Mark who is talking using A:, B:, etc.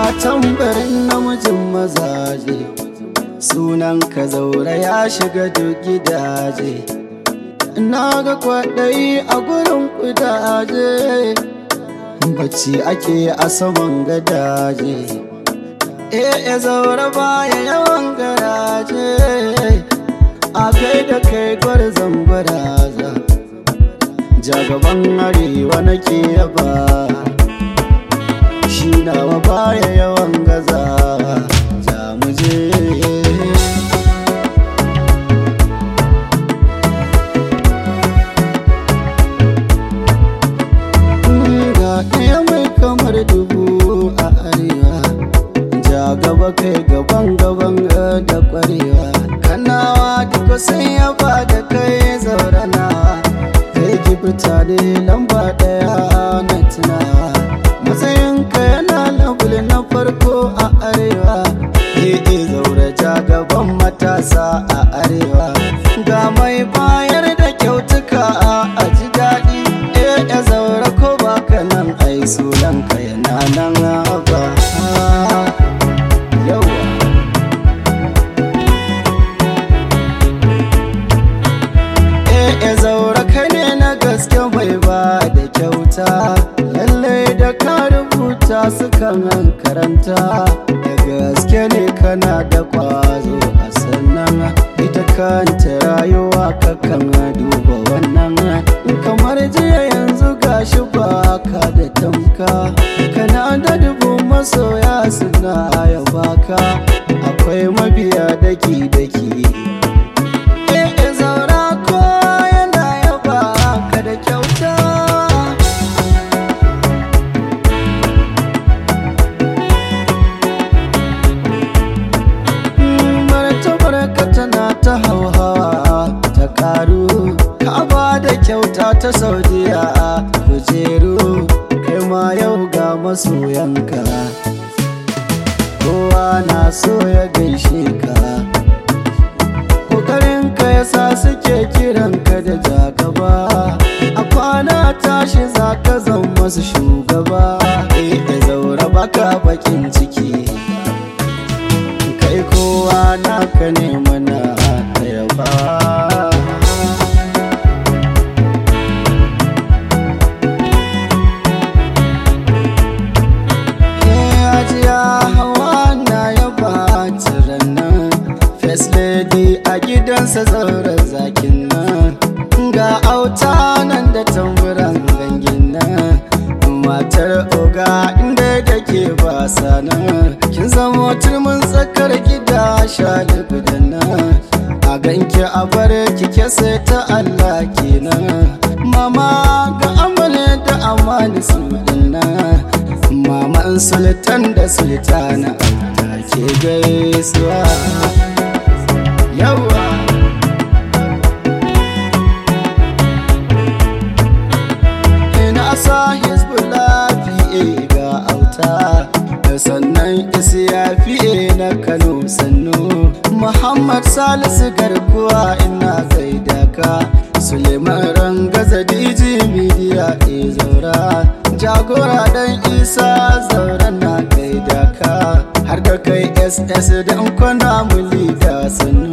A: tambarin namijin mazaje sunan ka zaura ya shiga duk gidaje na ga kwaɗayi a gurin kudaje bacci ake a saman gadaje eh ya zaura baya yawan garaje a kai da kai gwarzon baraza jagaban arewa nake yaba shi nawa baya yawan gaza za mu je ga ɗaya mai kamar dubu a arewa ja gaba kai gaban gaban da kwarewa kanawa duka sai ya da kai zauranawa kai gifta ne lamba ɗaya na tunawa matsayinka yana labul na farko a arewa ee zaure ja gaban matasa a arewa ga mai bayar da kyautuka a ji daɗi ee ya zaure ko baka nan ai sunanka yana nan ba yawa eh ya zaura kai ne na gaske mai ba da kyauta lallai da ka rubuta sukan karanta da gaske ne kana da kwazo a sannan ita kanta rayuwa kakan duba wannan kamar jiya yanzu gashi ba ka da tamka kana da dubu masoya suna yabaka akwai mabiya daki-daki Eh, zaura ko yana yaba ka da kyauta martabar ka tana ta hauhawa ta karu ka ba da kyauta ta saudiya kujeru kai ma yau ga masoyanka kowa na so ya gaishe ka Kokarinka ya sa suke kiranka da jagaba A kwana tashi za ka zama masu shugaba Eh da zaura baka bakin ciki Kai kowa naka ne mana yaba Eh ajiya hawa na yaba tirannan First lady a gidansa zauren zakin nan Ga auta nan da tamburan gangin nan Matar oga inda da ke basa nan Kin zama turmin tsakar gida shali gudan nan A ganki a bare kike sai ta Allah kenan Mama ga amale da amani su nan Maman sultan da sultana ta ke gaisuwa yawa ina sa hezbollah fiye ga auta da sannan isiya fiye na kano sannu muhammad salisu garkuwa ina gaida ka suleiman rangaza diji midiya e zaura jagora dan isa zaura na gaida ka har da kai ss dan kwana muli da sannu